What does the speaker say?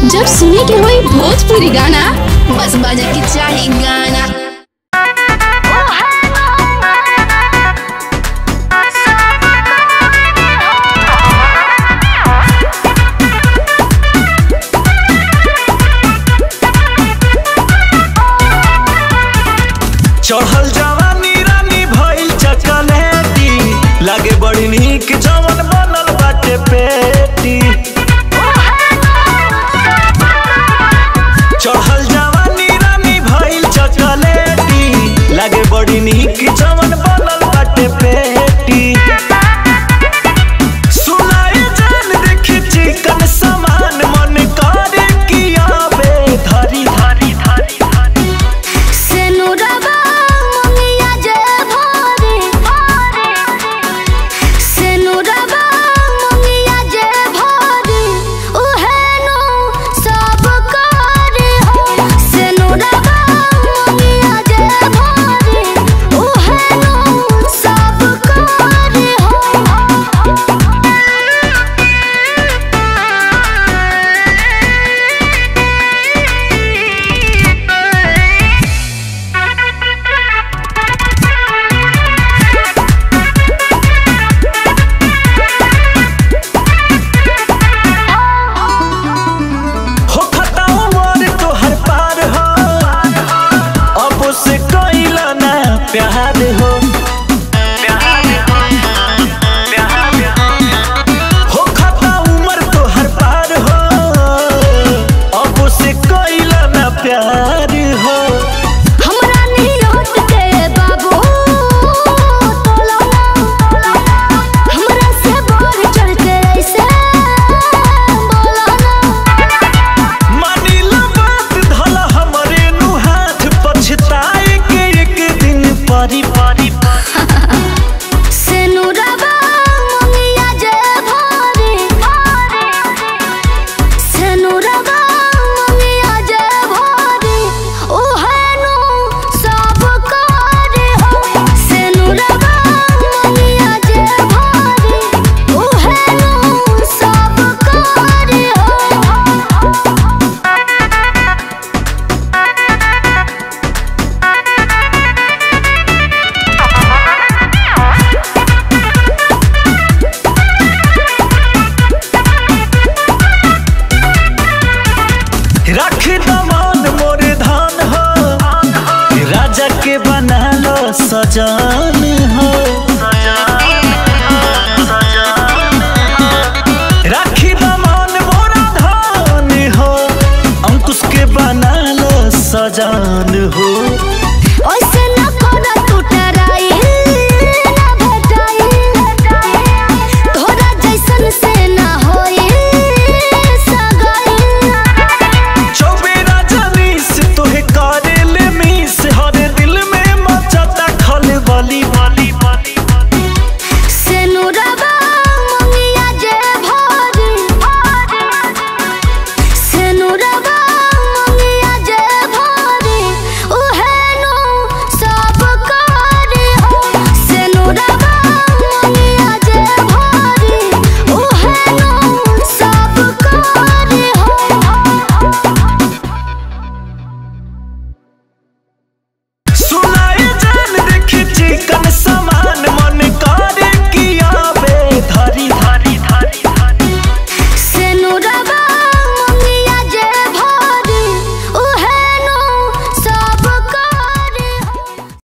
जब सुने के होई भोजपुरी गाना बस बजे के चाही गाना चढ़ल जवानी रानी भइल चकलेटी लागे बड़ी नीक जवन बनल बाटे पेटी चढ़ल जवानी रानी भइल चकलेटी लागे बड़ी नीक जवन बनल बाटे पेटी सुनाई जान देखी चिकन समान मन करे कि आवे धरी धरी धरी धरी सेनुरबा मंगिया जे भरे सेनुरबा मंगिया जे भरे उहे नो सब करे हो सेनुरबा मंगिया जे भरे उहे नो सब करे हो हो खताओ मोर तोहर पार हो अब से कइला ना प्यार हो हो खता उमर तोहर पार हो अब से कइला ना प्यार हो हमरा नियत के बाबू तोला हमरा से बढ़ चढ़ के ऐसे बोला ना मानिला बात धला हमरे नु हाथ पछताए के एक दिन परी परी सेनुरबा मंगिया जे भरे सेनुरबा मंगिया जे भरे ओहे नो सब करे हो सेनुरबा मंगिया जे भरे ओहे नो सब करे हो रख दमान मोर धान हो राजा के बना लो सजान